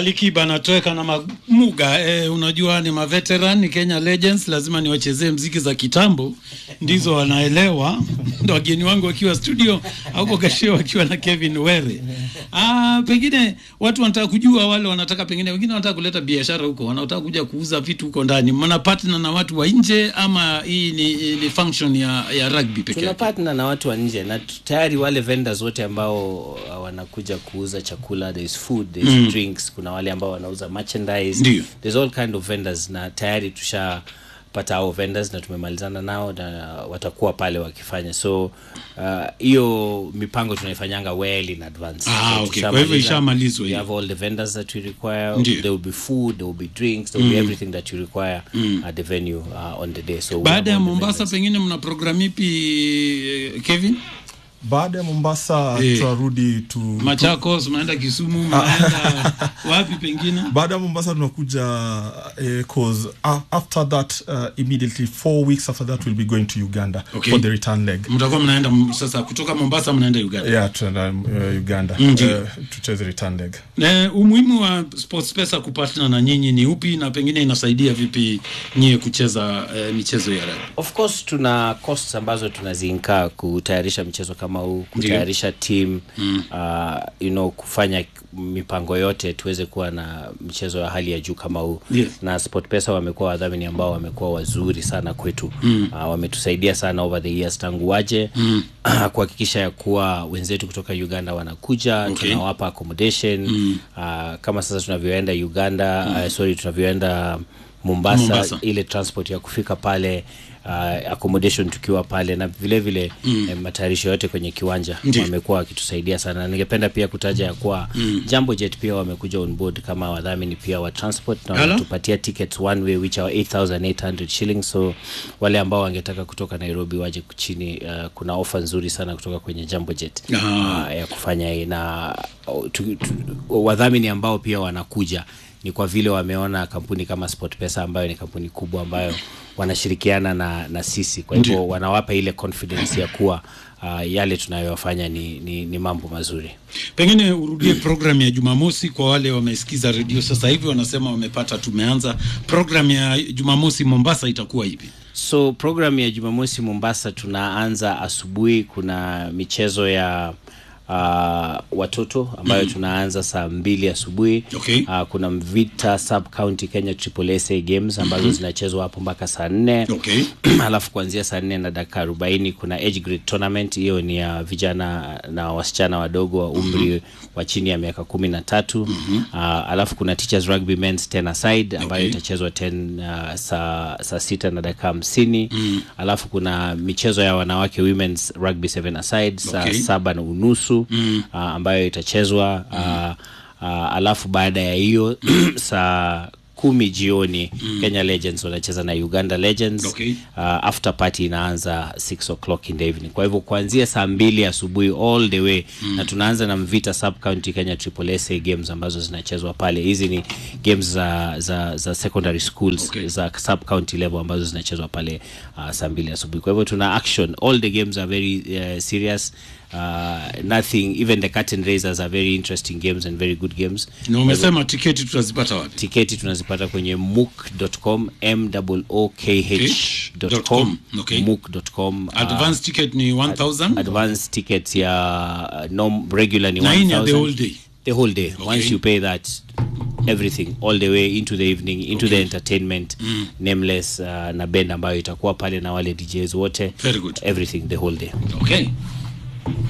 Alikiba anatoweka na Mamuga eh, unajua ni maveteran ni Kenya Legends, lazima niwachezee mziki za kitambo, ndizo wanaelewa. Ndo wageni wangu wakiwa studio au Gashio wakiwa na Kevin Were. Ah, pengine watu wanataka kujua, wale wanataka pengine wengine wanataka kuleta biashara huko, wanataka kuja kuuza vitu huko ndani. Mna partner na watu wa nje ama hii ni, ni function ya, ya rugby pekee tuna yake? partner na watu wa nje na tu- tayari wale vendors wote ambao uh, wanakuja kuuza chakula there is food there is Mm. drinks kuna wale ambao wanauza merchandise Ndio. there's all kind of vendors na tayari tushapata hao vendors na tumemalizana nao na watakuwa pale wakifanya so uh, hiyo mipango tunaifanyanga well in advance Ah, So okay. Kwa hivyo tushamaliza. ishamalizwa we hiyo. have all the vendors that we require Ndio. there will be food there will be drinks there will be Mm. everything that you require at the venue uh, on the day so we Baada have ya all the Mombasa vendors. pengine mna program ipi eh, Kevin? baada ya mombasa Eh. tunarudi tu Machakos, mnaenda Kisumu, mnaenda wapi pengine? baada ya mombasa tunakuja eh, cause uh, after that uh, immediately four weeks after that we'll be going to uganda Okay. for the return leg Mtakuwa mnaenda m- sasa kutoka Mombasa mnaenda Uganda. yeah tunaenda uh, uganda Ndio. uh, tucheze return leg Na umuhimu wa SportPesa kupatana na nyinyi ni upi na pengine inasaidia vipi nyie kucheza eh, michezo ya rugby? of course tuna costs ambazo tunaziinkaa kutayarisha mchezo kama huu kutayarisha team mm. uh, you know kufanya mipango yote tuweze kuwa na mchezo wa hali ya juu kama huu Yes. na sportpesa wamekuwa wadhamini ambao wamekuwa wazuri sana kwetu mm. uh, wametusaidia sana over the years tangu waje mm. kuhakikisha ya kuwa wenzetu kutoka uganda wanakuja Okay. tunawapa accommodation mm. uh, kama sasa tunavyoenda uganda mm. uh, sorry tunavyoenda Mombasa, Mombasa. ile transport ya kufika pale uh, accommodation tukiwa pale na vile vile mm. eh, matayarisho yote kwenye kiwanja Ndiyo. wamekuwa wakitusaidia sana na ningependa pia kutaja ya kuwa mm. Jambo Jet pia wamekuja on board kama wadhamini pia wa transport na Hello? wanatupatia tickets one way which are 8800 shillings so wale ambao wangetaka kutoka Nairobi waje chini uh, kuna ofa nzuri sana kutoka kwenye Jambo Jet Ah. uh, ya kufanya hii na uh, tu, tu, wadhamini ambao pia wanakuja ni kwa vile wameona kampuni kama SportPesa ambayo ni kampuni kubwa ambayo wanashirikiana na, na sisi kwa hivyo Ndiyo. wanawapa ile confidence ya kuwa uh, yale tunayofanya ni, ni, ni mambo mazuri Pengine urudie program ya Jumamosi kwa wale wamesikiza redio sasa hivi wanasema wamepata, tumeanza program ya Jumamosi Mombasa itakuwa ipi? so program ya jumamosi mombasa tunaanza asubuhi kuna michezo ya uh, watoto ambayo tunaanza saa mbili asubuhi Okay. uh, kuna mvita sub county kenya triple sa games ambazo zinachezwa hapo mpaka saa nne Okay. alafu kuanzia saa nne na dakika arobaini kuna age grade tournament hiyo ni ya vijana na wasichana wadogo wa umri wa chini ya miaka kumi na tatu uh, alafu kuna teachers rugby men's ten aside ambayo Okay. itachezwa 10 uh, saa saa sita na dakika hamsini alafu kuna michezo ya wanawake women's rugby seven aside saa Okay. saba na unusu uh, ambayo itachezwa uh, uh, alafu baada ya hiyo saa kumi jioni Kenya Legends wanacheza na Uganda Legends Okay. uh, after party inaanza 6 o'clock in the evening. Kwa hivyo kuanzia saa mbili asubuhi all the way na tunaanza na Mvita Sub County Kenya Triple SA games ambazo zinachezwa pale. Hizi ni games za za, za secondary schools Okay. za sub county level ambazo zinachezwa pale uh, saa mbili asubuhi. Kwa hivyo tuna action. All the games are very uh, serious. Uh, nothing even the curtain raisers are very interesting games and very good games. Na umesema tiketi tutazipata wapi? Tiketi tunazipata kwenye mook.com mwokh.com com, okay. mook.com uh, Advance ticket ni 1000 advance tickets ya uh, norm, regular ni na hii ni ya the 1000 whole day. the whole day Okay. once you pay that everything all the way into the evening into the entertainment nameless uh, na band ambayo itakuwa pale na wale DJs wote Very good. everything the whole day Okay.